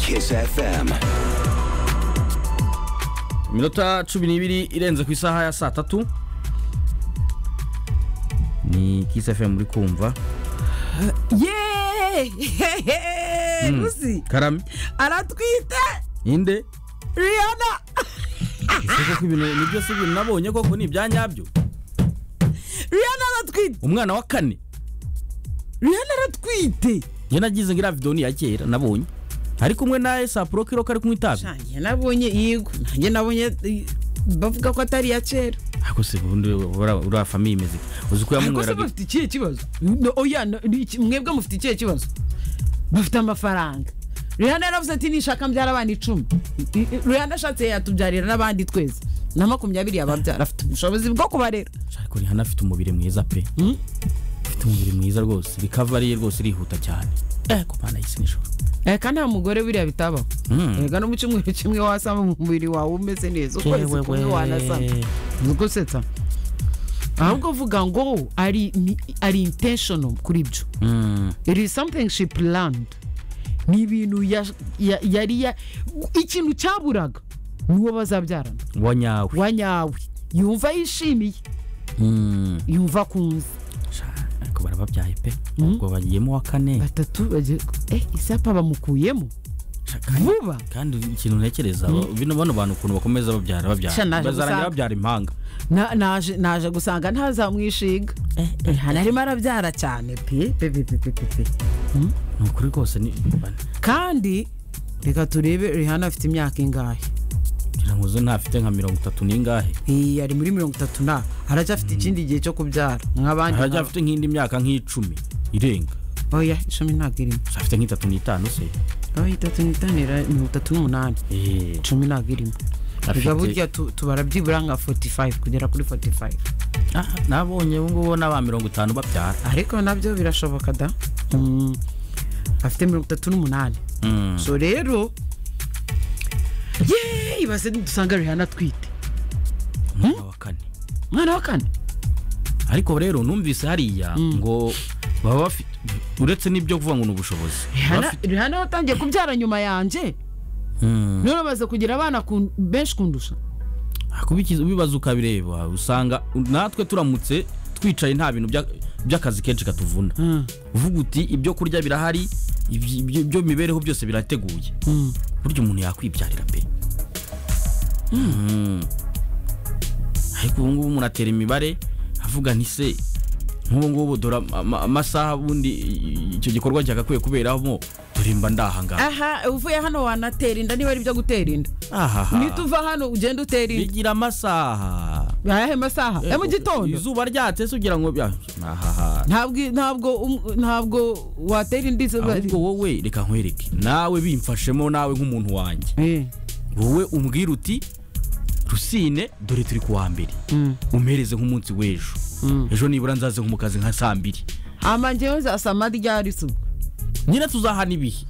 Kiss FM. iminota cumi n'ibiri irenze ku isaha ya saa tatu ni Kiss FM muri kumva yeee ruzi karame aratwite inde riyana ese koko ibintu ni byose ibintu nabonye koko ni ibyanyabyo riyana aratwite umwana wa kane riyana aratwite njye nagize ngo iriya videwo ni iya kera nabonye ari kumwe na esapuro kiro kari kunywa itabi nanjye nabonye yego nanjye nabonye eh, bavuga ko atari iya kera ariko se ubundi uriya uriya famiye imeze ike uzi ko ariko se yamunyweraga bafite ikihe kibazo No, oya no, ni iki- mwebwe mufite ikihe kibazo bafite amafaranga rihana yaravuze ati nishaka mbyara abana icumi rihana ashatse yatubyarira n'abandi twese na makumyabiri yababyara afite ubushobozi bwo kubarera ariko rihana afite umubiri mwiza pe Hmm? afite umubiri mwiza rwose rikavari ye rwose irihuta cyane eh ku mwana y'isi nijoro Eh, kandi nta mugore biriya bitabaho Mm. ega no mu cyumweru kimwe wasama umubiri wawe umeze neza ukwezi kumwe wanasama niko setsa ahubwo vuga ngo ari ni- ari intentional kuri ibyo Mm. it is something she planned ni ibintu ya- ya- yari ya- ikintu cyaburaga ni uwo bazabyarana wa nyawe wa nyawe yumva yishimiye Mm. yumva akunze Sha, ariko barababyaye pe ubwo bagiyemo wa kane batatu bagiye eh isapa bamukuyemo Sha, kandi- vuba kandi ikintu ntekereza bino bano bantu ukuntu bakomeza babyara Sha, babyara naje bazarangira gusanga. babyara impanga Na- naje naje gusanga ntazamwishinga rihana arimo arabyara cyane pe pe pe pe pe pe pe ni ukuri rwose ni kandi reka turebe rihana afite imyaka ingahe ngira ngo zo ntafite nka mirongo itatu n'ingahe Iyi ari muri mirongo itatu na aracyafite ikindi gihe cyo kubyara nk'abandi nk'aba- aracyafite nk'indi myaka nk'icumi irenga oya icumi ntabwo irimo afite nk'itatu n'itanu se oya itatu n'itanu ira- mirongo itatu n'umunani Eh, icumi ntabwo irimo Afite- reka burya tu- tubara byibura nka 45 kugera kuri 45 ah, nabonye ubu ngubu n'aba mirongo itanu babyara ariko nabyo birashoboka da Mm. afite mirongo itatu n'umunani Mm. so rero yeee ibase dusanga rihana atwite umwana wa kane umwana wa kane ariko rero numvise hariya ngo baba bafite uretse n'ibyo kuvuga ngo ni ubushobozi Rihanna- Bafite- rihana watangiye kubyara nyuma yanjye Mm. none bamaze kugira abana kun- benshi kundusha kubikiza ubibaza ukabireba usanga natwe turamutse twicaye nta bintu bya- by'akazi kenshi katuvuna uvuga uti ibyo kurya birahari ibyo- ibyo ibyo mibereho byose birateguye burya umuntu yakwibyarira pe Mm. ariko ubu ngubu umuntu atera imibare avuga nti se nk'ubu ngubu dore ama- amasaha ubundi icyo gikorwa cyagakwiye kuberamo dore mba ndahangaha aha uvuye hano wanatera inda niba ari ibyo gutera inda ahaha nituva hano ugenda utera inda bigira amasaha ayahe masaha ya mu gitondo izuba ryatse ugira ngo bya- ahaha ntabwo ntabwo um- ntabwo watera inda izuba ahubwo wowe reka nkwereke nawe bimfashemo nawe nk'umuntu wanjye Eh, wowe umbwira uti rusine dore turi ku wa mbere mm. umpereze nk'umunsi w'ejo ejo nibura nzaze nko mu kazi nka saa mbiri ama njyewe nzasama ryari suba nyine tuzahana ibihe